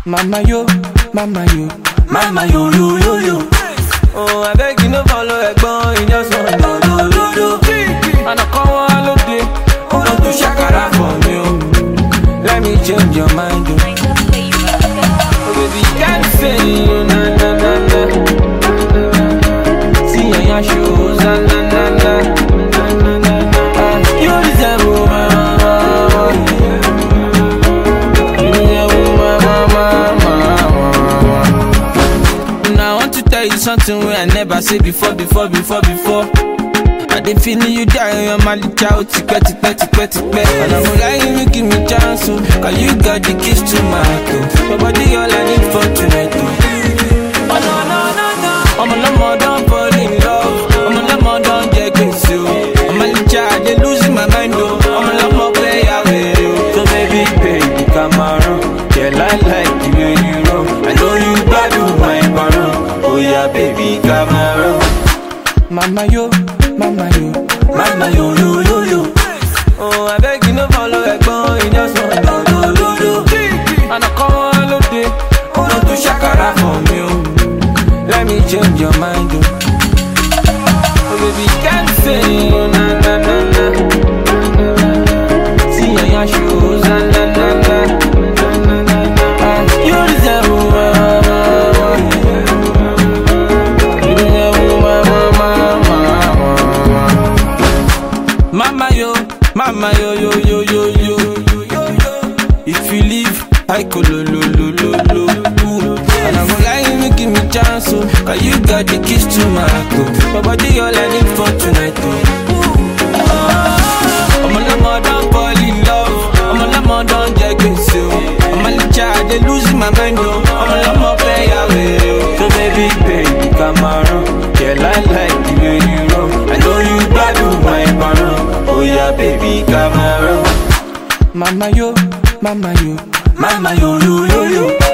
Mama yo, mama yo, Mama yo yo yo yo. Oh, I beg you no follow ẹ̀gbọ́n, you just want do do do do. Àná kan wá lóde, ó lọ tún ṣàkàrà for me o. Let me change your mind o. Oh baby, you can't say you na na na na. See your yan shoes, na na na na. Ah, You deserve my mama. You deserve my mama, mama. Now I want to tell you something wey I never say before, before, before, before. I dey feeling you die on my little child, tipẹ́, tipẹ́, tipẹ́, tipẹ́. And I'm lying, you give me chance, oh, cause you got the keys to my heart, oh. Your body all I need for tonight, oh. Oh no, no, no, no. I'm a lamo, don't fall in love. I'm a lamo, don't get crazy, oh. I'm a little child, they losing my mind, oh. I'm a lamo, play away, oh. So baby, baby, come around. Yeah, I like the way you roll. I know you bad with my baron. Oh yeah, baby, come around. Mama yo, mama yo, Mama yo yo yo yo. Oh, I beg you no follow ẹ̀gbọ́n, you just want do do do do. Àná kan wá lóde, ó lọ tún ṣàkàrà for me o. Let me change your mind o. Oh baby, you can't say you na na na na. See your yan shoes, na na na na. Ah, You deserve my mama. You deserve my mama, mama. Mama yo, mama yo yo yo yo yo yo yo yo. If you leave, I go lo lo lo lo lo. Ooh. And I'm gonna lie, you give me chance, oh, cause you got the keys to my heart, oh. My body all I need for tonight, oh. Oh, I'm a lemon, don't fall in love. I'm a lemon, don't get crazy, oh. I'm a little child, they losing my mind, oh. I'm a lemon, play away, oh. So baby, baby, come around. Yeah, I like the way you roll. I know you bad with my baron. Oh yeah, baby, come around. Mama yo, mama yo, Mama yo yo yo yo.